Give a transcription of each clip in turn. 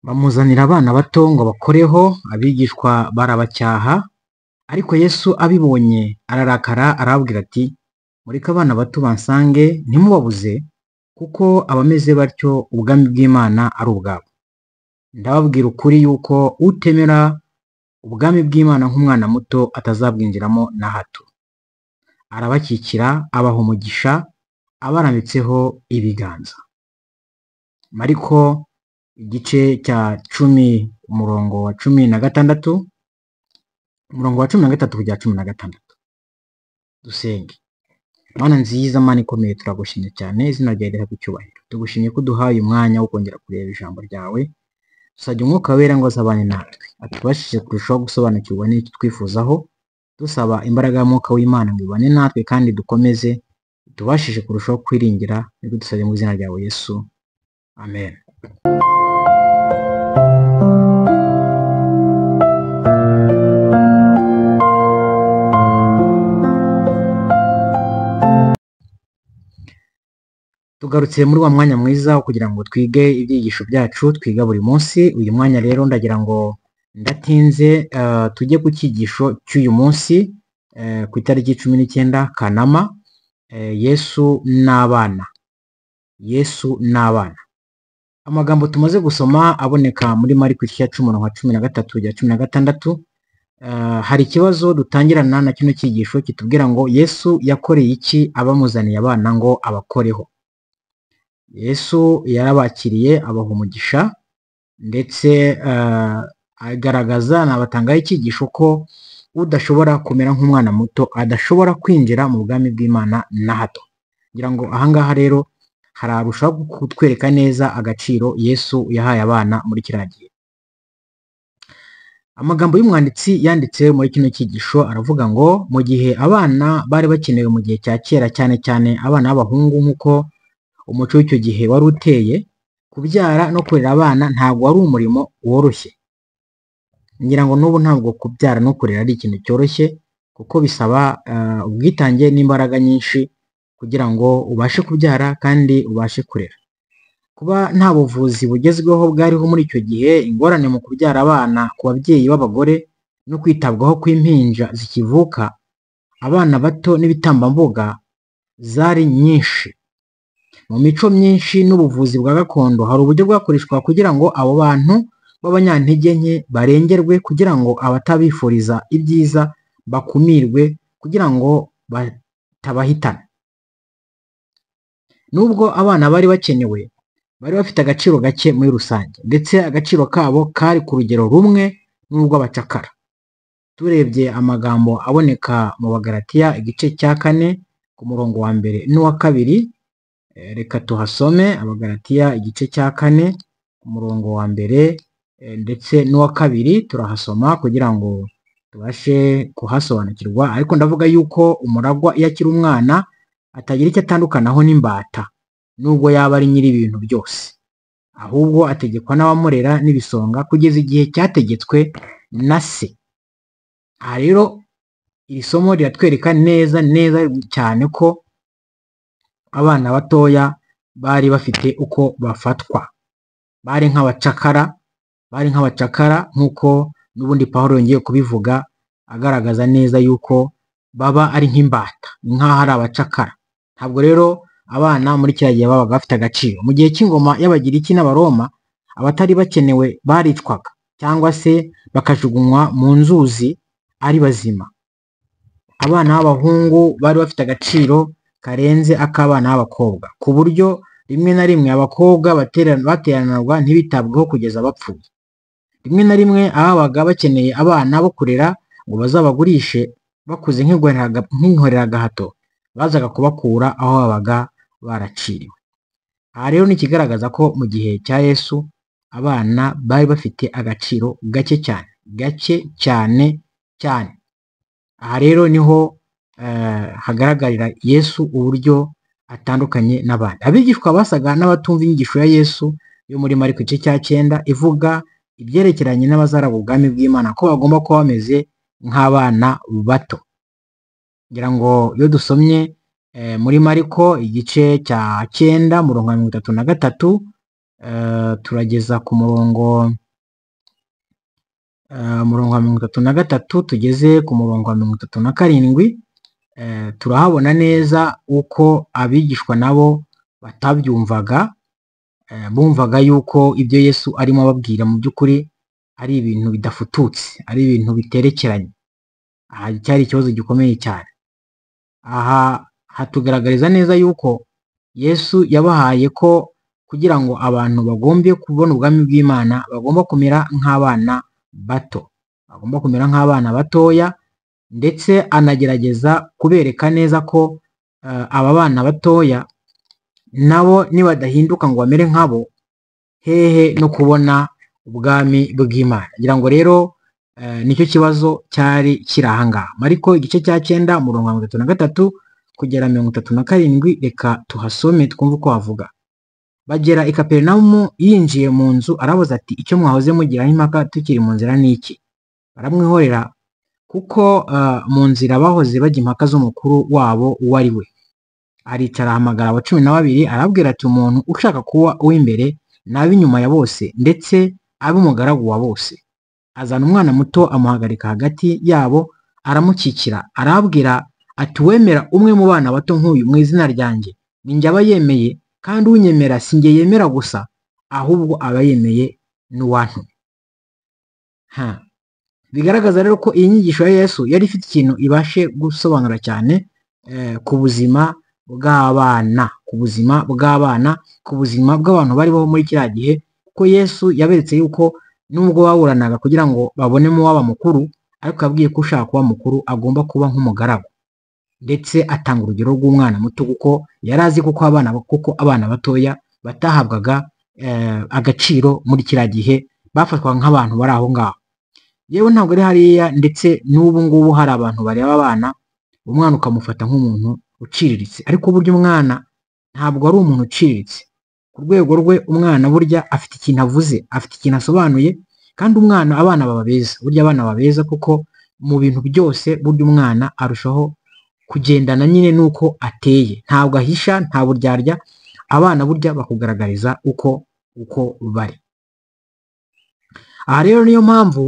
Bamuzanira abana bato ngo bakoreho, abigishwa barabacyaha, ariko Yesu abibonye ararakara arababwira ati, mureke abana bato bansange ntimubabuze, kuko abameze batyo ubwami bw'Imana ari ubwabo. Ndababwira ukuri yuko utemera ubwami bw'Imana nk'umwana muto atazabwinjiramo na hato. Arabakikira, abaha umugisha, abarambitseho ibiganza. Mariko igice cya cumi umurongo wa cumi na gatandatu, umurongo wa cumi na gatatu kugera cumi na gatandatu. Dusenge. Mana nziza, Mana ikomeye, turagushimye cyane, izina ryawe rihabwe icyubahiro. Tugushimye ko uduhaye umwanya wo kongera kureba ijambo ryawe, dusabye umwuka wera ngo azabane natwe, atubashishe kurushaho gusobanukirwa n'icyo twifuzaho, dusaba imbaraga y'umwuka w'Imana ngo ibane natwe kandi dukomeze, tubashishe kurushaho kwiringira, nibyo dusabye mu izina ryawe Yesu, amen. Tugarutse muri wa mwanya mwiza wo kugira ngo twige ibyigisho byacu twiga buri munsi, uyu mwanya rero ndagira ngo ndatinze eh, tujye ku cyigisho cy'uyu munsi eh, ku itariki cumi n'icyenda Kanama, eh, Yesu n'abana, Yesu n'abana. Amagambo tumaze gusoma aboneka muri Mariko igice cya cumi umurongo wa cumi na gatatu kugera cumi na gatandatu, Eh, hari ikibazo dutangirana na kino cyigisho kitubwira ngo Yesu yakoreye iki abamuzaniye abana ngo abakoreho. Yesu yarabakiriye abaha umugisha ndetse eh, agaragaza anabatangaho icyigisho ko udashobora kumera nk'umwana muto adashobora kwinjira mu bwami bw'Imana na hato. Ngira ngo aha ngaha rero hararushaho kutwereka neza agaciro Yesu yahaye abana muri kiriya gihe. Amagambo y'umwanditsi yanditse muri kino cyigisho aravuga ngo mu gihe abana bari bakenewe mu gihe cya kera cyane cyane abana b'abahungu nk'uko umuco w'icyo gihe wari uteye, kubyara no kurera abana ntabwo wari umurimo woroshye. Ngira ngo n'ubu ntabwo kubyara no kurera ari ikintu cyoroshye kuko bisaba eh, ubwitange n'imbaraga nyinshi kugira ngo ubashe kubyara kandi ubashe kurera. Kuba nta buvuzi bugezweho bwariho muri icyo gihe, ingorane mu kubyara abana ku babyeyi b'abagore no kwitabwaho kw'impinja zikivuka, abana bato n'ibitambambuga zari nyinshi. Mu mico myinshi n'ubuvuzi bwa gakondo hari uburyo bwakoreshwa kugira ngo abo bantu b'abanyantege nke barengerwe, kugira ngo abatabifuriza ibyiza bakumirwe, kugira ngo batabahitana. Nubwo abana bari bakenewe, bari bafite agaciro gake muri rusange, ndetse agaciro kabo kari ku rugero rumwe n'urw'abacakara. Turebye amagambo aboneka mu Bagalatiya igice cya kane ku murongo wa mbere n'uwa kabiri, Eh, reka tuhasome Abagalatiya igice cya kane ku murongo wa mbere eh, ndetse n'uwa kabiri turahasoma kugira ngo tubashe kuhasobanukirwa, ariko ndavuga yuko umuragwa iyo akiri umwana atagira icyo atandukanaho n'imbata nubwo yaba ari nyiri ibintu byose, ahubwo ategekwa n'abamurera n'ibisonga kugeza igihe cyategetswe na se. Aha rero iri somo riratwereka neza neza cyane ko abana batoya bari bafite uko bafatwa, bari nk'abacakara, bari nk'abacakara nk'uko n'ubundi Pawulo yongeye kubivuga agaragaza neza yuko baba ari nk'imbata, ni nk'aho ari abacakara. Ntabwo rero abana muri kiriya gihe babaga bafite agaciro. Mu gihe cy'ingoma y'Abagiriki n'Abaroma, abatari bakenewe baricwaga cyangwa se bakajugunywa mu nzuzi ari bazima. Abana b'abahungu bari bafite agaciro karenze ak'abana b'abakobwa, ku buryo rimwe na rimwe abakobwa batera- bateranirwa ntibitabweho kugeza bapfuye. Rimwe na rimwe ababaga bakeneye abana bo kurera ngo bazabagurishe bakuze nk'inkoreraga- nk'inkoreragahato, bazaga kubakura aho babaga baraciriwe. Aha rero ni ikigaragaza ko mu gihe cya Yesu abana bari bafite agaciro gake cyane, gake cyane cyane. Aha rero niho eh, hagaragarira Yesu uburyo atandukanye n'abandi. Abigishwa basaga n'abatumva inyigisho ya Yesu yo muri Mariko igice cya cyenda ivuga ibyerekeranye n'abazaraba ubwami bw'Imana ko bagomba kuba bameze nk'abana bato. Ngira ngo iyo dusomye eh, muri Mariko igice cya cyenda, umurongo wa mirongo itatu na gatatu eh, turageza ku murongo eh, umurongo wa mirongo itatu na gatatu tugeze ku murongo wa mirongo itatu na karindwi eh, turahabona neza uko abigishwa nabo batabyumvaga eh, bumvaga yuko ibyo Yesu arimo ababwira mu by'ukuri ari ibintu bidafututse ari ibintu biterekeranye aha cyari ikibazo gikomeye cyane aha hatugaragariza neza yuko Yesu yabahaye ko kugira ngo abantu bagombye kubona ubwami bw'Imana bagomba kumera nk'abana bato bagomba kumera nk'abana batoya ndetse anagerageza kubereka neza ko eh, aba bana batoya nabo nibadahinduka ngo bamere nkabo hehe no kubona ubwami bw'Imana ngira ngo rero eh, nicyo kibazo cyari kiri ahangaha mariko igice cya cyenda umurongo wa mirongo itatu na gatatu kugera mirongo itatu na karindwi reka tuhasome twumve uko havuga bagera i kaperinawumu yinjiye mu nzu arabaza ati icyo mwahoze mugiraho impaka tukiri mu nzira ni iki baramwihorera kuko eh, mu nzira bahoze bajya impaka z'umukuru wabo uwo ari we aricara ahamagara aba cumi na babiri arabwira ati umuntu ushaka kuba uw'imbere n'ab'inyuma ya bose ndetse abe umugaragu wa bose azana umwana muto amuhagarika hagati yabo aramukikira arabwira ati uwemera umwe mu bana bato nk'uyu mu izina ryanjye ni njye aba yemeye kandi unyemera si njye yemera gusa ahubwo aba yemeye n'uwantumye Ha. bigaragaza rero ko iyi nyigisho ya yesu yari ifite ikintu ibashe gusobanura cyane eh, ku buzima bw'abana ku buzima bw'abana ku buzima bw'abantu bariho muri kiriya gihe ko yesu yaberetse yuko nubwo baburanaga kugira ngo babonemo uwaba mukuru ariko yabwiye ko ushaka kuba mukuru agomba kuba nk'umugaragu ndetse atanga urugero rw'umwana muto kuko yari azi kuko abana kuko abana batoya batahabwaga eh, agaciro muri kiriya gihe bafatwaga nk'abantu bari aho ngaho yewe ntabwo ari hariya ndetse n'ubu ngubu hari abantu bareba abana umwana ukamufata nk'umuntu uciriritse ariko burya umwana ntabwo ari umuntu uciriritse ku rwego rwe umwana burya afite ikintu avuze afite ikintu asobanuye kandi umwana abana baba beza burya abana baba beza kuko mu bintu byose burya umwana arushaho kugendana nyine n'uko ateye ntabwo ahisha nta buryarya abana burya bakugaragariza uko uko bari aha rero niyo mpamvu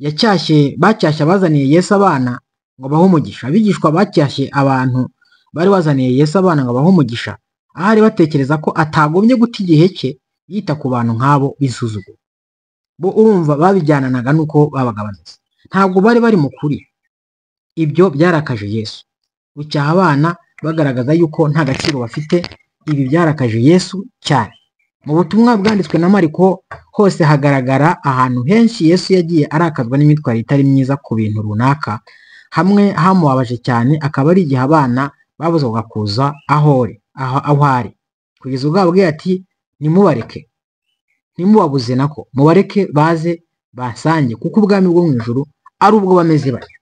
yacyashye bacyashye abazaniye Yesu abana ngo bahe umugisha abigishwa bacyashye abantu bari bazaniye Yesu abana ngo bahe umugisha ahari batekereza ko atagombye guta igihe cye yita ku bantu nk'abo bisuzugura bo urumva babijyananaga n'uko babaga bameze ntabwo bari bari mu kuri ibyo byarakaje Yesu gucyaha abana bagaragaza yuko nta gaciro bafite ibi byarakaje Yesu cyane mu butumwa bwanditswe na Mariko hose hagaragara ahantu henshi Yesu yagiye arakazwa n'imyitwarire itari myiza ku bintu runaka hamwe hamubabaje cyane akaba ari igihe abana babuzwaga kuza aho ari aho aho ari kugeza ubwo yababwiye ati nimubareke ntimubabuze nako mubareke baze basange kuko ubwami bwo mu ijuru ari ubwo bameze batyo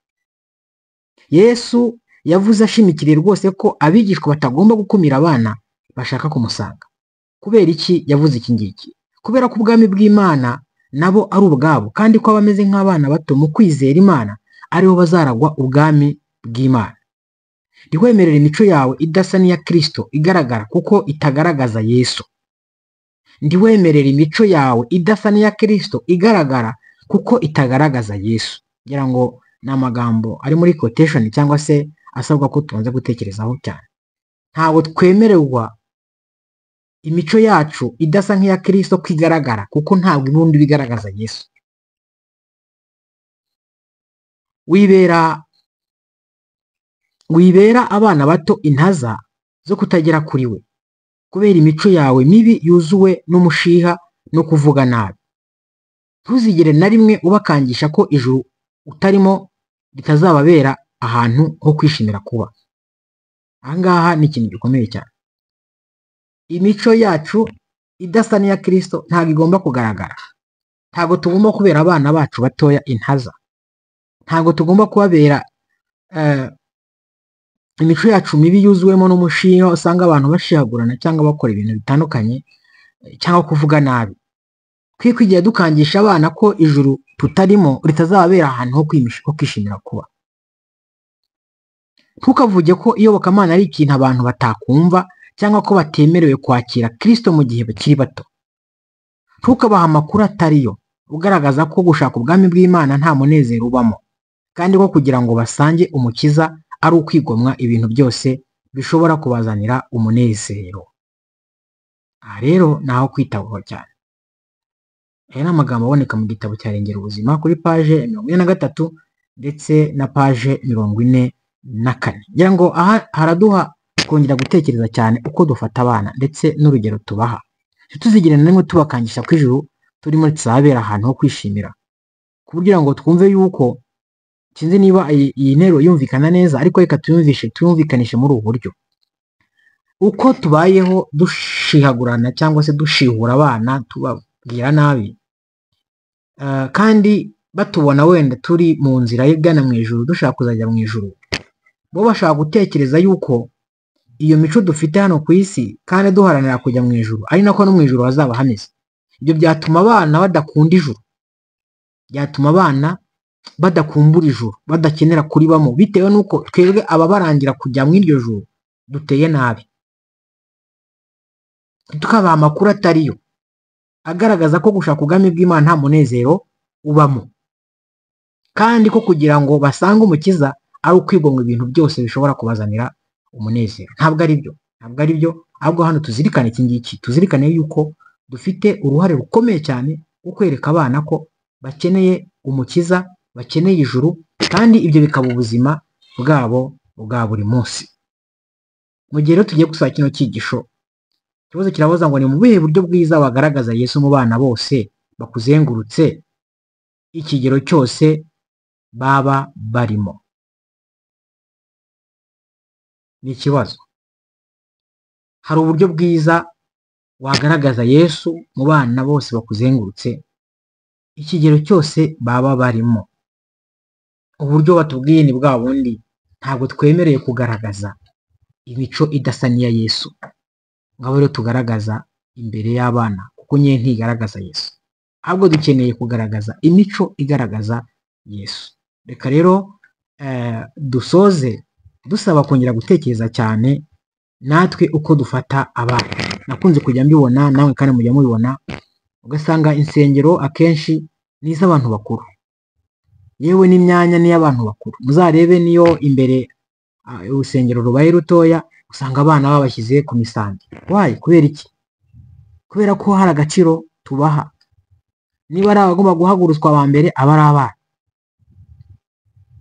Yesu yavuze ashimikiriye rwose ko abigishwa batagomba gukumira abana bashaka kumusanga kubera iki yavuze iki ngiki kubera ko ubwami bw'imana nabo ari ubwabo kandi ko abameze nk'abana bato mu kwizera imana aribo bazaragwa ubwami bw'imana ntiwemerere imico yawe idasa n'iya kirisito igaragara kuko itagaragaza yesu ntiwemerere imico yawe idasa n'iya kirisito igaragara kuko itagaragaza yesu ngira ngo ni amagambo ari muri kotesheni cyangwa se asabwa ko tubanza gutekerezaho cyane ntabwo twemererwa imico yacu idasa nk'iya kirisito ko igaragara kuko ntabwo ibundi iba igaragaza yesu wibera wibera abana bato intaza zo kutagera kuri we kubera imico yawe mibi yuzuwe n'umushiha no kuvuga nabi ntuzigere na rimwe ubakangisha ko ijuru utarimo ritazababera ahantu ho kwishimira kuba ahangaha ni ikintu gikomeye cyane imico yacu idasa n'iya kirisito ntabwo igomba kugaragara ntabwo tugomba kubera abana bacu batoya intaza ntabwo tugomba kubabera eh, imico yacu mibi yuzuwemo n'umushinga usanga abantu bashihagurana cyangwa bakora ibintu bitandukanye eh, cyangwa kuvuga nabi twe kwigira dukangisha abana ko ijuru tutarimo ritazababera ahantu ho kwimish- ho kwishimira kuba ntukavuge ko iyobokamana ari ikintu abantu batakumva cyangwa ko batemerewe kwakira kirisito mu gihe bakiri bato ntukabahe amakuru atari yo ugaragaza ko gushaka ubwami bw'imana nta munezero ubamo kandi ko kugira ngo basange umukiza ari ukwigomwa ibintu byose bishobora kubazanira umunezero aha rero ni aho kwitabwaho cyane aya ni amagambo aboneka mu gitabo cya rengera ubuzima kuri paje mirongo ine na gatatu ndetse na paje mirongo ine na kane ngira ngo aha haraduha kongera gutekereza cyane uko dufata abana ndetse n'urugero tubaha ntituzigire na rimwe tubakangisha ku ijuru turi muri tuzabera ahantu ho kwishimira kugira ngo twumve yuko sinzi niba iyi iyi nteruro yumvikana neza ariko reka tuyumvishe tuyumvikanishe muri ubu buryo uko tubayeho dushihagurana cyangwa se dushihura abana tubabwira nabi eh, kandi batubona wenda turi mu nzira igana mu ijuru dushaka kuzajya mu ijuru bo bashaka gutekereza yuko iyo mico dufite hano ku isi kandi duharanira kujya mu ijuru ari nako no mu ijuru hazaba hameze ibyo byatuma abana badakunda ijuru byatuma abana badakumbura ijuru badakenera kuribamo bitewe n'uko twebwe ababarangira kujya mu iryo juru duteye nabi tukabaha amakuru atari yo agaragaza ko gushaka ubwami bw'imana nta munezero ubamo kandi ko kugira ngo basange umukiza ari ukwigomwa ibintu byose bishobora kubazanira umunezero ntabwo ari byo ntabwo ari byo ahubwo hano tuzirikane iki ngiki tuzirikane yuko dufite uruhare rukomeye cyane rwo kwereka abana ko bakeneye umukiza bakeneye ijuru kandi ibyo bikaba ubuzima bwabo bwa buri munsi mu gihe rero tugiye gusaba kino cyigisho ikibazo kirabaza ngo ni mu buhe buryo bwiza wagaragaza yesu mu bana bose bakuzengurutse ikigero cyose baba barimo ni ikibazo hari uburyo bwiza wagaragaza yesu mu bana bose bakuzengurutse ikigero cyose baba barimo uburyo batubwiye ni bwa bundi ntabwo twemereye kugaragaza imico idasa n'iya yesu ngabo rero tugaragaza imbere y'abana kuko nyine ntigaragaza yesu ahubwo dukeneye kugaragaza imico igaragaza yesu reka rero eh, dusoze dusaba kongera gutekereza cyane natwe uko dufata abana nakunze kujya mbibona nawe kandi mujya mubibona ugasanga insengero akenshi ni iz'abantu bakuru yewe n'imyanya ni iy'abantu bakuru muzarebe niyo imbere ah, urusengero rubaye rutoya usanga abana babashyize ku misambi wayi kubera iki kubera ko hari agaciro tubaha niba ari abagomba guhagurutswa aba mbere aba ari abana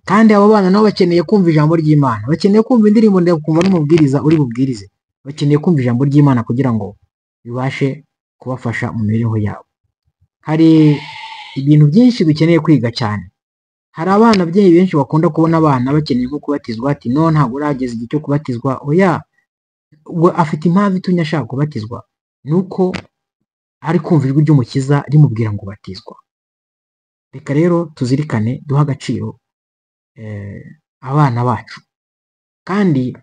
kandi abo bana nabo bakeneye kumva ijambo ry'imana bakeneye kumva indirimbo ndende kumva n'umubwiriza uri bubwirize bakeneye kumva ijambo ry'imana kugira ngo bibashe kubafasha mu mibereho yabo hari ibintu byinshi dukeneye kwiga cyane hari abana ababyeyi benshi bakunda kubona abana bakeneye nko kubatizwa ati no ntabwo urageza igihe cyo kubatizwa oya ubwo afite impamvu itumye ashaka kubatizwa ni uko ari kumva ijwi ry'umukiza rimubwira ngo batizwa reka rero tuzirikane duhe agaciro eh, abana bacu kandi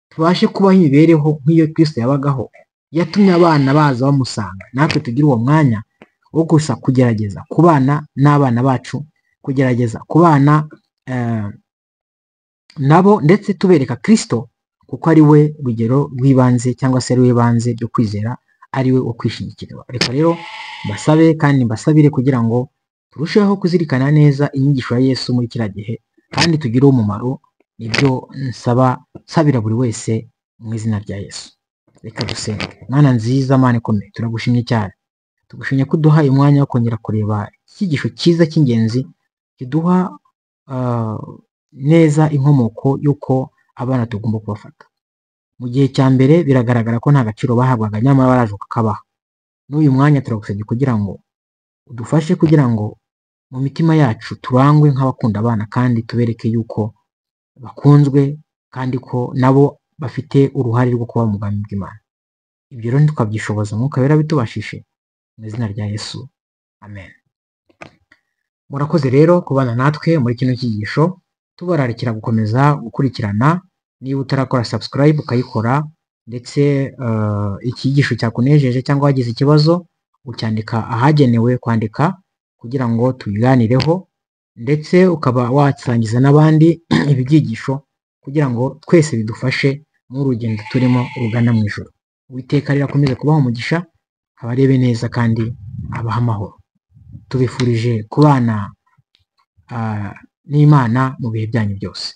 tubashe kubaho imibereho nk'iyo kristo yabagaho yatumye abana baza bamusanga natwe tugire uwo mwanya wo gusa kugerageza kubana n'abana bacu kugerageza kubana eh, nabo ndetse tubereka kristo kuko ari we rugero rw'ibanze cyangwa se ari we banze ryo kwizera ari we wo kwishingikiriza reka rero mbasabe kandi mbasabire kugira ngo turusheho kuzirikana neza inyigisho ya yesu muri kiriya gihe kandi tugire umumaro nibyo nsaba nsabira buri wese mu izina rya yesu reka dusenge mwana nziza mana ikomeye turagushimye cyane tugushimye ko uduha umwanya wo kongera kureba icyigisho cyiza cy'ingenzi kiduha ah, neza inkomoko y'uko abana tugomba kubafata mu gihe cya mbere biragaragara ko nta gaciro bahabwaga nyamara baraje ukakabaha n'uyu mwanya turagusabye kugira ngo udufashe kugira ngo mu mitima yacu turangwe nk'abakunda abana kandi tubereke yuko bakunzwe kandi ko nabo bafite uruhare rwo kuba mu bwami bw'Imana ibyo rero tukabyishoboza umwuka wera bitubashije mu izina rya Yesu amen murakoze rero kubana natwe muri kino cyigisho tubararikira gukomeza gukurikirana niba utarakora subscribe ukayikora ndetse eh, icyigisho cyakunejeje cyangwa wagize ikibazo ucyandika ahagenewe kwandika kugira ngo tubiganireho ndetse ukaba wasangiza n'abandi ibi byigisho kugira ngo twese bidufashe mu rugendo turimo rugana mu ijoro uwiteka rero akomeze kubaha umugisha abarebe neza kandi abahe amahoro tubifurije kubana ah, n'imana mu bihe byanyu byose